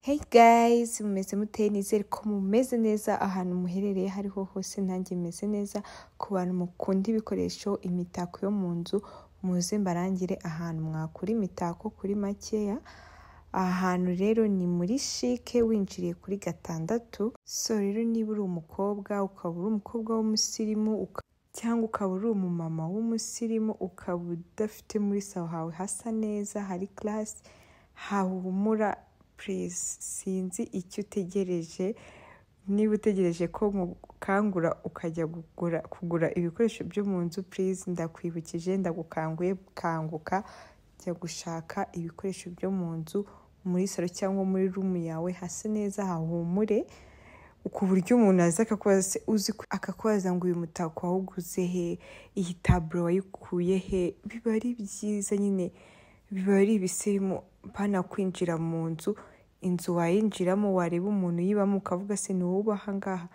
Hey guys mumeze mute nizere ko mumeze neza ahantu muherereye aho ariho hose nanjye meze neza ku bantu mukunda ibikoresho imitako yo mu nzu muze mbarangire ahantu mwakura imitako kuri makeya aha hantu rero ni muri shike winjiriye kuri gatandatu so rero niba uri umukobwa ukaba uri umukobwa w'umusirimu uka- cyangwa ukaba uri umumama w'umusirimu ukaba udafite muri sawa hawe hasa neza hari karasi hahumura purize sinzi icyo utegereje niba utegereje ko nkukangura ukajya kugura kugura ibikoresho byo mu nzu purize ndakwibukije ndagukanguye kanguka jya gushaka ibikoresho byo mu nzu muri salo cyangwa muri rumu yawe hase neza hahumure ku buryo umuntu aza akakubaza se uzi ko- akakubaza ngo uyu mutako wawuguze he iyi taburo wayikuye he biba ari byiza nyine biba ari ibisirimu banakwinjira mu nzu inzu wayinjiramo wareba umuntu uyibamo ukavuga se ni wowe uba aha ngaha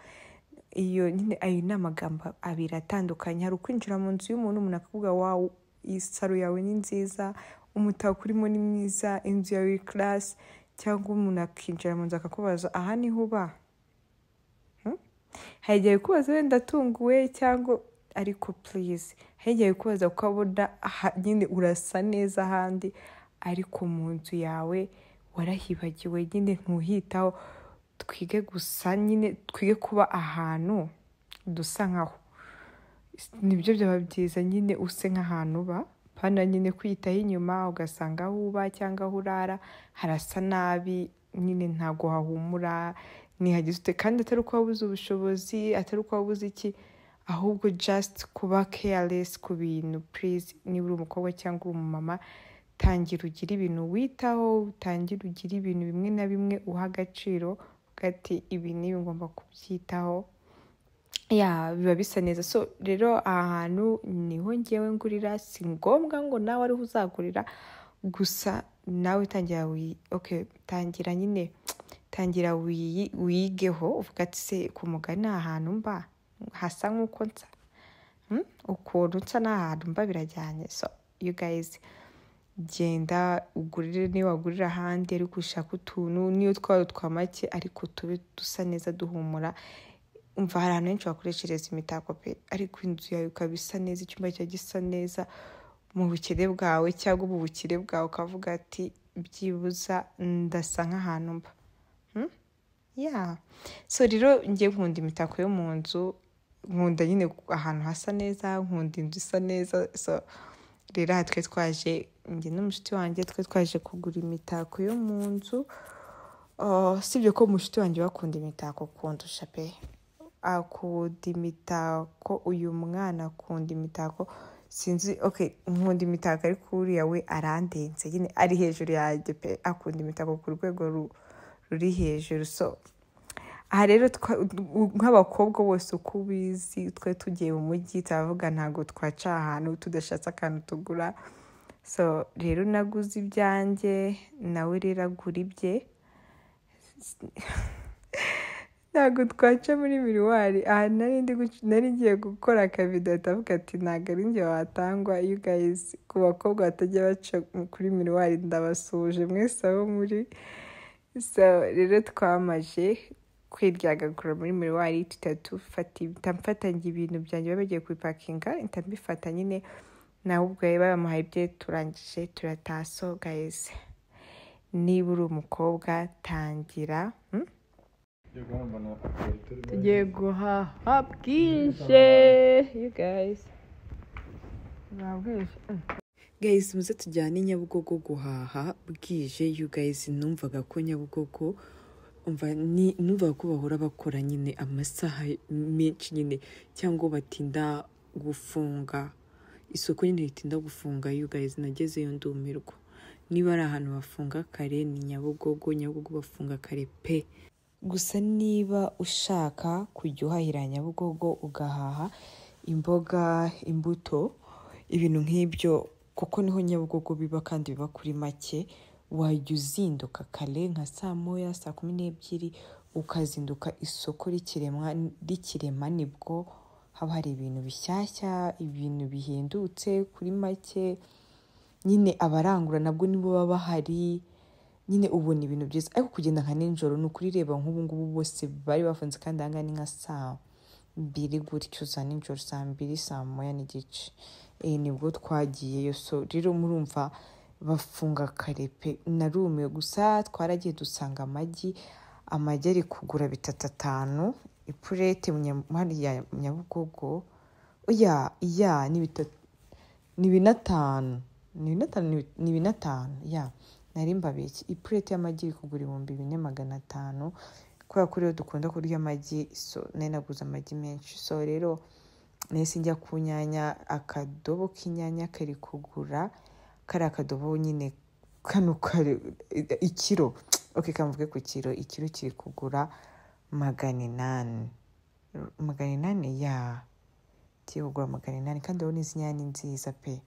iyo nyine ayo ni amagambo abiri atandukanye hari ukwinjira mu nzu y'umuntu umuntu akavuga wawu iyi saro yawe ni nziza umutako urimo ni mwiza inzu yawe iri karasi cyangwa umuntu akinjira mu nzu akakubaza aha niho uba hari igihe kubaza wenda atunguwe cyangwa ariko purize hari igihe kubaza kuko abona aha- nyine urasa neza ahandi ariko mu nzu yawe warahibagiwe nyine ntuhitaho twige gusa nyine twige kuba ahantu dusa nkaho nibyo byaba byiza nyine use nk'ahantu uba pana nyine kwiyitaho inyuma ugasanga aho uba cyangwa aho urara harasa nabi nyine ntago hahumura ntihagize ute kandi atari uko wabuze ubushobozi atari uko wabuze iki ahubwo just kuba careless ku bintu please niba uri umukobwa cyangwa uri umumama tangira ugire ibintu witaho utangira ugire ibintu bimwe na bimwe uha agaciro uvuga ati ibi n'ibi ngomba kubyitaho ya biba bisa neza so rero aha hantu niho ngewe ngurira si ngombwa ngo nawe ariho uzagurira gusa nawe tangira wiyi okay tangira nyine tangira wiyi wiyigeho uvuga ati se ku mugani aha hantu mba hasa nk'uko nsa Hmm? ukuntu nsa n'ahantu mba birajyanye so you guys genda ugurire niyo wagurira ahandi ariko ushaka utuntu niyo twaba twa make ariko tube dusa neza duhumura umva hari ahantu henshi wakoreshereza imitako pe ariko inzu yawe ikaba isa neza icyumba cyawe gisa neza mu bukene bwawe cyangwa mu bukire bwawe ukavuga ati byibuza ndasa nk'ahantu mba Hmm? ya so rero njye nkunda imitako yo mu nzu nkunda nyine ahantu hasa neza nkunda inzu isa neza so rero aha twe twaje njye n'umushuti wanjye twe twaje kugura imitako yo mu nzu Uh, sibyo ko umushuti wanjye wakunda imitako kundusha pe akunda imitako uyu mwana akunda imitako sinzi okay nkunda imitako ariko uriya we arandenze nyine ari hejuru yanjye pe akunda imitako ku rwego ru- ruri hejuru so aha rero twa- nk'abakobwa bose uko ubizi twe tugiye mu mujyi turavuga ntabwo twaca ahantu tudashatse akantu tugura so rero naguze ibyanjye nawe rero agura ibye ntabwo twaca muri miriwari aha nari ndi guc- nari ngiye gukora akavido atavuga ati ntabwo ari njye watangwa you guys ku bakobwa batajya baca kuri miriwari ndabasuhuje mwese aho muri so rero twamaje kwiryagagura muri miriwari tutari dufata mfatanye ibintu byanjye baba bagiye kubipakinga mpita mbifata nyine nawe ubwo yari bamuhaye ibye turangije turataha so guys niba uri umukobwa tangira hmm? tugiye guhaha bwije you guys bwije guys muze tujyane i nyabugogo guhaha bwije you guys numvaga ko nyabugogo umva ni- numvaga ko bahora bakora nyine amasaha menshi nyine cyangwa batinda gufunga isoko nyine ritinda gufunga you guys nagezeyo ndumirwa niba ari ahantu bafunga kare ni nyabugogo nyabugogo bafunga kare pe gusa niba ushaka kujya uhahira nyabugogo ugahaha imboga imbuto ibintu nk'ibyo kuko niho nyabugogo biba kandi biba kuri make wajya uzinduka kare nka saa moya saa kumi n'ebyiri ukazinduka isoko rikiremwa rikirema nibwo haba hari ibintu bishyashya ibintu bihendutse kuri make nyine abarangura nabwo nibo baba bahari nyine ubona ibintu byiza ariko kugenda nka nijoro ni ukuri reba nk'ubu ngubu bose bari bafunze kandi aha ngaha ni nka saa mbiri gutyo za nijoro saa mbiri saa moya n'igice Eh, nibwo twagiyeyo so rero murumva bafunga kare pe narumiwe gusa twaragiye dusanga amagi amagi ari kugura bitatu atanu ipurete mu Nya- muri ya nyabugogo oya ya ni bitatu ni binatanu ni binatanu ni bi- ni binatanu ya nari mbabeshye ipureti y'amagi iri kugura ibihumbi bine magana atanu kubera ko rero dukunda kurya amagi so nari naguze amagi menshi so rero nahise njya ku nyanya akadobo k'inyanya kari kugura kari akadobo nyine kano kari ikiro oke kamvuge ku kiro ikiro kiri kugura magana inani magana inani ya kigiye kugura magana inani kandi urabona izi nyanya ni nziza pe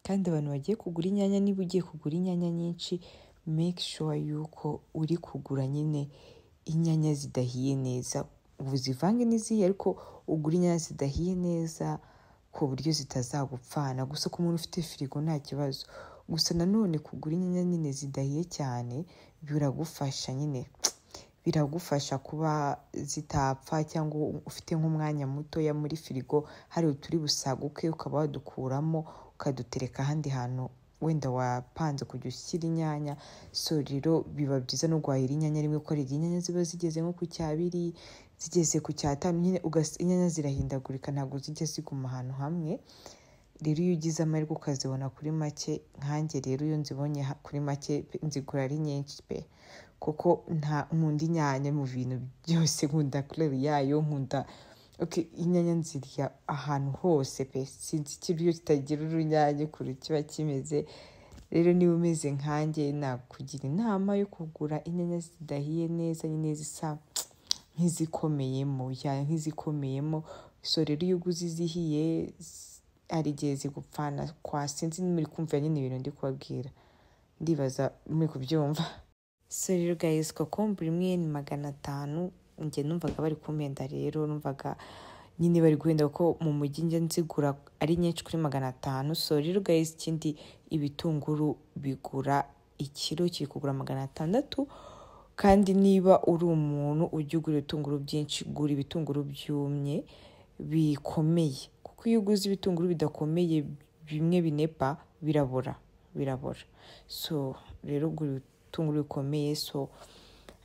kandi abantu bagiye kugura inyanya niba ugiye kugura inyanya nyinshi make sure yuko uri kugura nyine inyanya zidahiye neza ubu zivange n'izihiye ariko ugura inyanya zidahiye neza ku buryo zitazagupfana gusa ku muntu ufite firigo nta kibazo gusa nanone kugura inyanya nyine zidahiye cyane biragufasha nyine biragufasha kuba zitapfa cyangwa ufite nk'umwanya mutoya muri firigo hari uturi busaguke ukaba wadukuramo ukadutereka ahandi hantu wenda wapanze kujya ushyira inyanya so rero biba byiza no guhahira inyanya rimwe kuko hari igihe inyanya ziba zigeze nko ku cyabiri zigeze ku cyatanu nyine ugas- inyanya zirahindagurika ntabwo zijya ziguma ahantu hamwe rero iyo ugize amahirwe ukazibona kuri make nkanjye rero iyo nzibonye ha- kuri make pe- nzigura ari nyinshi pe kuko nta nkunda inyanya mu bintu byose nkunda kureba yayo nkunda ok inyanya nzirya ahantu hose pe sinzi ikiryo kitagira urunyanya ukuntu kiba kimeze rero niba umeze nkanjye nakugira inama yo kugura inyanya zidahiye neza nyine zisa nk'izikomeyemo ya nk'izikomeyemo so rero iyo uguze izihiye z- hari igihe zigupfana kwa sinzi muri kumva nyine ibintu ndi kubabwira ndibaza muri kubyumva so rero guys kokombure imwe ni magana atanu njye numvaga bari kumpenda rero numvaga nyine bari guhenda kuko mu mujyi njya nzigura ari nyinshi kuri magana atanu so rero guys ikindi ibitunguru bigura ikiro kiri kugura magana atandatu kandi niba uri umuntu ujya ugura ibitunguru byinshi gura ibitunguru byumye bikomeye kuko iyo uguze ibitunguru bidakomeye bimwe binepa birabora birabora so rero gura ibitunguru bikomeye so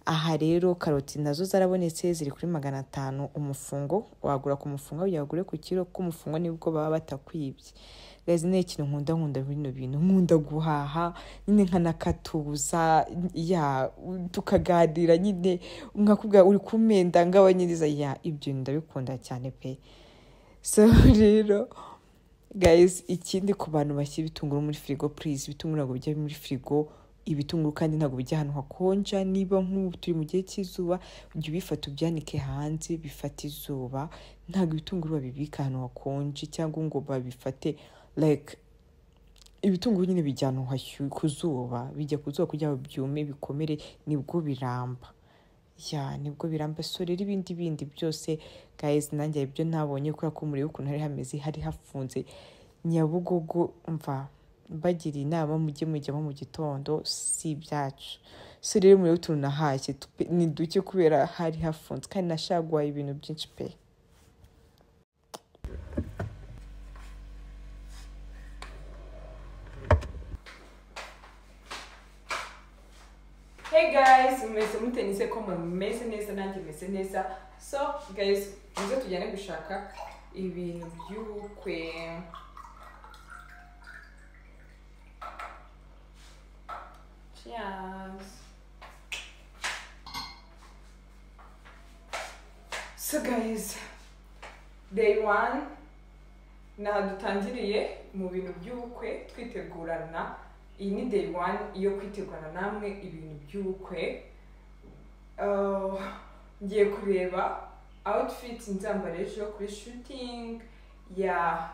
aha rero karoti nazo zarabonetse ziri kuri magana atanu umufungo wagura ku mufungo kugira ngo ugure ku kiro k'umufungo nibwo baba batakwibye gazi ni ikintu nkunda nkunda bino bintu nkunda guhaha nyine nkanakatuza ya tukaganira nyine nkakubwira uri kumenda ngabanyiriza ya ibyo ndabikunda cyane pe so rero guys ikindi ku bantu bashyira ibitunguru muri firigo please ibitunguru ntabwo bijya muri firigo ibitunguru kandi ntabwo bijya ahantu hakonja niba nk'ubu turi mu gihe cy'izuba ujya ubifata ubyanike hanze bifata izuba ntabwo ibitunguru babibika ahantu hakonje cyangwa ngo babifate like ibitunguru nyine bijya ahantu hashyuha ku zuba bijya ku zuba kugira ngo byume bikomere nibwo biramba ya nibwo biramba so rero ibindi bindi byose guys nanjye ibyo ntabonye kubera ko murebe ukuntu hari hameze hari hafunze nyabugogo mva mbagira inama mujye mujyamo mu gitondo si ibyacu so rero murebe utuntu nahashye tu- pe- ni duke kubera hari hafunze kandi nashaguhaye ibintu byinshi pe Hey guys, mumeze mute nize ko mumeze neza nanjye meze neza so guys muze tujyane gushaka ibintu by'ubukwe Cheers. So guys, day one ni aha dutangiriye mu bintu by'ubukwe twitegurana iyi ni day one yo kwitegurana namwe ibintu by'ubukwe Uh, ngiye kureba outfit nzambara ejo kuri shooting ya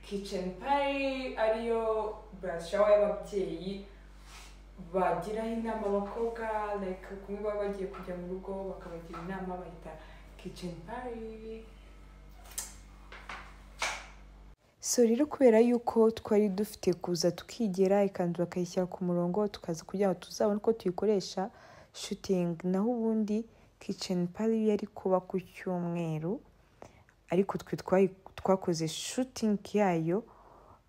kitchen party ariyo burashawa y'ababyeyi bagiraho inama abakobwa like kumwe baba bagiye kujya mu rugo bakabagira inama bayita kitchen party so rero kubera yuko twari dufite kuza tukigera ikanzu bakayishyira ku murongo tukaza kugira ngo tuzabone uko tuyikoresha shutingi naho ubundi kiceni pari yari kuba ku cyumweru ariko twe twayi- twakoze shutingi yayo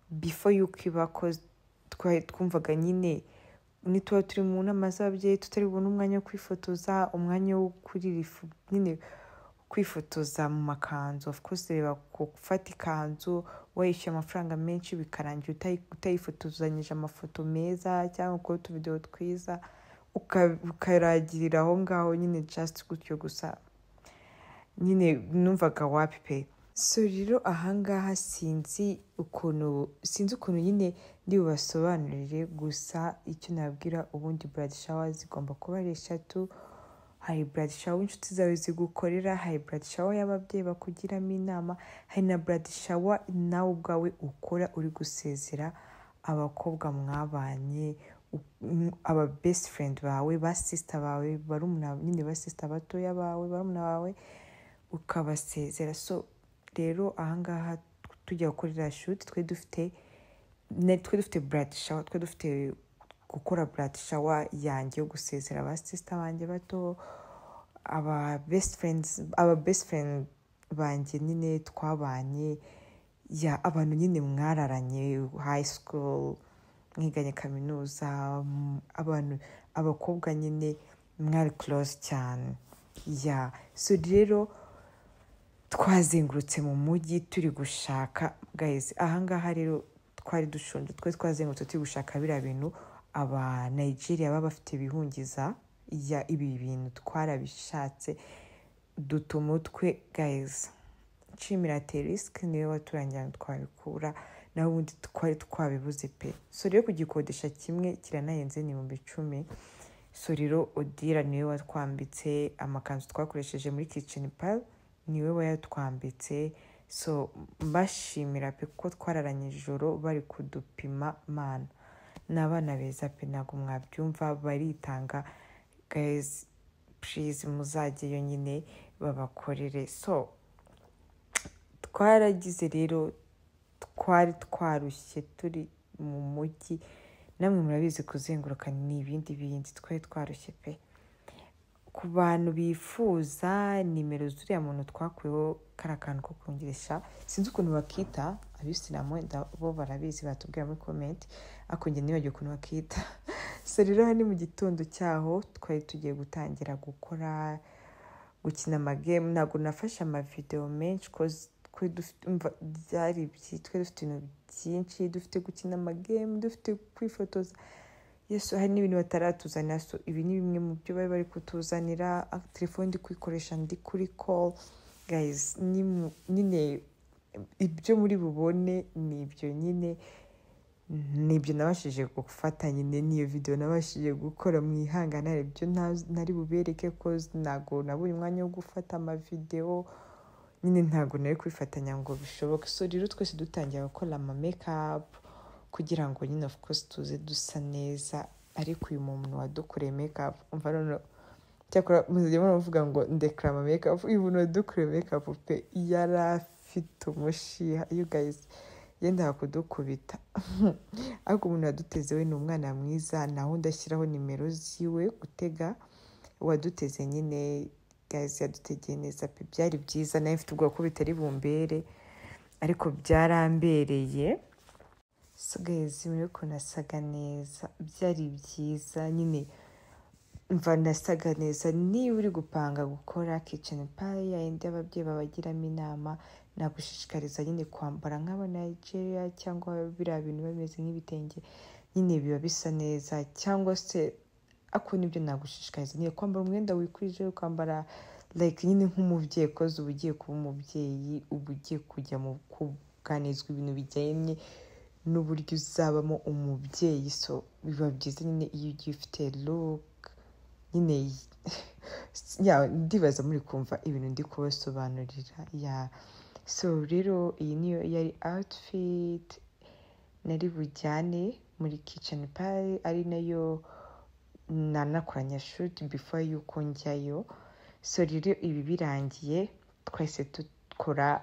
bifo yuko iba koze twari twumvaga nyine nituba turi mu nama z'ababyeyi tutari bubone umwanya wo kwifotoza umwanya wo kuririfu nyine kwifotoza mu makanzu of course reba ku gufata ikanzu wishyuye amafaranga menshi bikarangira utayi- utayifotozanyije amafoto meza cyangwa ukora utuvidewo twiza uka- ukaragirira aho ngaho nyine just gutyo gusa nyine numvaga wapi pe so rero ahangaha sinzi ukuntu sinzi ukuntu nyine ndi bubasobanurire gusa icyo nabwira ubundi buradi shawa zigomba kuba ari eshatu hari buradi shawa inshuti zawe zigukorera hari buradi shawa y'ababyeyi bakugiramo inama hari na buradi shawa nawe ubwawe ukora uri gusezera abakobwa mwabanye u- m- aba best friend bawe ba sister bawe barumuna nyine ba sister batoya bawe barumuna bawe ukabasezera so rero ahangaha tujya gukorera shuti twe dufite ne- twe dufite buradi shawa twe dufite gukora buradi shawa yanjye yo gusezera ba sisita banjye bato aba best friends aba best friend banjye nyine twabanye ya abantu nyine mwararanye high school mwiganye kaminuza m- abantu abakobwa nyine mwari close cyane ya so rero twazengurutse mu mujyi turi gushaka guys ahangaha rero twari dushonje twe twazengurutse turi gushaka biriya bintu aba Nigeria baba bafite ibihungiza ya ibi bintu twarabishatse duta umutwe guys nshimira terisike niwe waturangira ngo twabikura naho ubundi twari twabibuze pe so rero kugikodesha kimwe kiranahenze ni ibihumbi icumi so rero odira niwe watwambitse amakanzu twakoresheje muri kiceni pari niwe wayatwambitse so mbashimira pe kuko twararanye ijoro bari kudupima mana ni abana beza pe ntabwo mwabyumva baritanga gayizi purize muzageyo nyine babakorere so twaragize rero twari twarushye turi mu mujyi namwe murabizi kuzenguruka ni ibindi bindi twari twarushye pe ku bantu bifuza nimero zuriya muntu twakuyeho kariya kantu ko kongeresha sinzi ukuntu bakita abisilamu wenda bo barabizi batubwira muri komenti ariko njye nibagiwe ukuntu bakita so rero aha ni mu gitondo cyaho twari tugiye gutangira gukora gukina amagemu ntabwo nafashe amavidewo menshi kozi twe dufite umva byari byi- twe dufite ibintu byinshi dufite gukina amagemu dufite kwifotoza yesu hari n'ibintu bataratuzanira so ibi ni bimwe mu byo bari bari kutuzanira ah, telefone ndi kuyikoresha ndi kuri call guys ni mu- nyine ibyo muri bubone ni ibyo nyine nibyo nabashije gufata nyine n'iyo videwo nabashije gukora mu ihanganare ibyo nta- nari bubereke ko ntabwo nabura umwanya wo gufata amavidewo nyine ntabwo nari kwifatanya ngo bishoboke so rero twese dutangira gukora ama mekapu kugira ngo nyine of course tuze dusa neza ariko uyu muntu wadukoreye mekapu umva noneho cyakora muzajya muravuga ngo ndekara ama mekapu uyu muntu wadukoreye mekapu pe yari afite umushiha you guys yendaga kudukubita ariko umuntu waduteze we ni umwana mwiza naho ndashyiraho nimero ziwe gutega uwaduteze nyine gazi yadutegeye neza pe byari byiza nawe mfite ubwoba ko bitari bumbere ariko byarambereye so gazi muri ukuntu asaga neza byari byiza nyine mva nasaga neza niba uri gupanga gukora kiceni payi yayindi y'ababyeyi babagiramo inama nagushishikariza nyine kwambara nk'abanigeria cyangwa biriya bintu biba bimeze nk'ibitenge nyine biba bisa neza cyangwa se ako nibyo nagushishikariza nyine kwambara umwenda wikwije ukambara like nyine nk'umubyeyi koze uba ugiye kuba umubyeyi uba ugiye kujya mu kuganizwa ibintu bijyanye n'uburyo uzabamo umubyeyi so biba byiza nyine iyo ugiye ufite look nyine ya ndibaza muri kumva ibintu ndi kubasobanurira ya so rero iyi niyo yari outfit nari bujyane muri kitchen pari ari nayo nanakoranya shoot before yuko njyayo so rero ibi birangiye twese dukora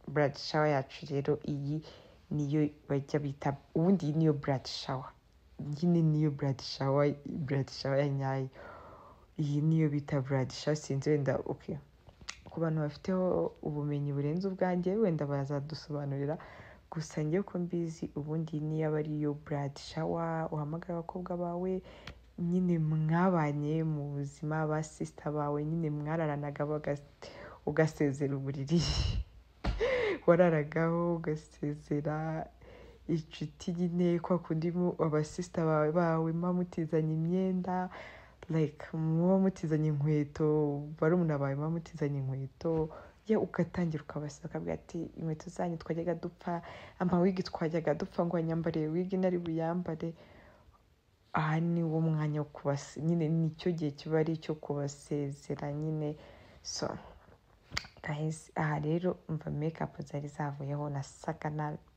buradi shawa yacu rero iyi niyo bajya bita ubundi iyi niyo buradi shawa nyine niyo buradi shawa buradi shawa ya nyayo iyi niyo bita buradi shawa sinzi wenda oke ku bantu bafiteho ubumenyi burenze ubwanjye wenda bazadusobanurira gusa njye ko mbizi ubundi niyo aba ariyo buradi shawa uhamagara abakobwa bawe nyine mwabanye mu buzima ba sisita bawe nyine mwararanaga baga- ugasezera uburiri wararagaho ugasezera inshuti nyine kwa kundi mu- abasisita bawe bawe muba mutizanye imyenda like muba mutizanye inkweto barumuna bawe muba mutizanye inkweto ye ugatangira ukabaseka ukavuga ati inkweto zanyu twajyaga dupfa amawigi twajyaga dupfa ngo wanyambariye wigi nari buyambare aha ni wo mwanya wo kubase nyine nicyo gihe kiba ari icyo kubasezera nyine so guys aha rero umva make zari zavuyeho nasaga nabi